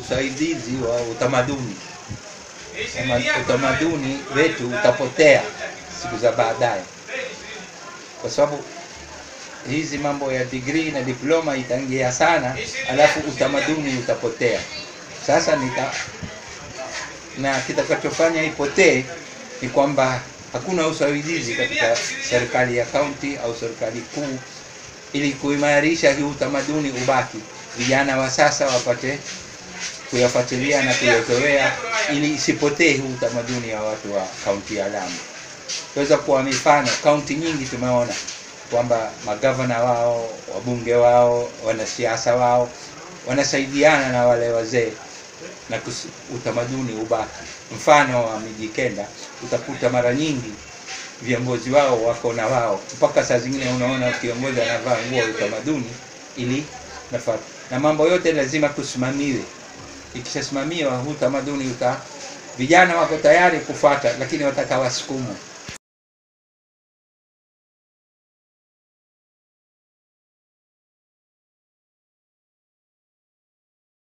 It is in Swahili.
usaidizi wa utamaduni. Ama- Utamaduni wetu utapotea siku za baadaye, kwa sababu hizi mambo ya degree na diploma itaingia sana, alafu utamaduni utapotea. Sasa nita na kitakachofanya ipotee ni kwamba hakuna usaidizi katika serikali ya kaunti au serikali kuu ili kuimarisha hii utamaduni ubaki, vijana wa sasa wapate kuyafuatilia na kuyazoea, ili isipotee huu utamaduni wa watu wa kaunti ya Lamu. Tuweza kuwa mifano, kaunti nyingi tumeona kwamba magavana wao, wabunge wao, wanasiasa wao wanasaidiana na wale wazee na kus, utamaduni ubaki. Mfano wa miji kenda, utakuta mara nyingi viongozi wao wako na wao, mpaka saa zingine unaona kiongozi anavaa nguo ya utamaduni ili nafata, na mambo yote lazima kusimamiwe. Ikishasimamiwa huu utamaduni uta, vijana wako tayari kufuata, lakini wataka wasukumwe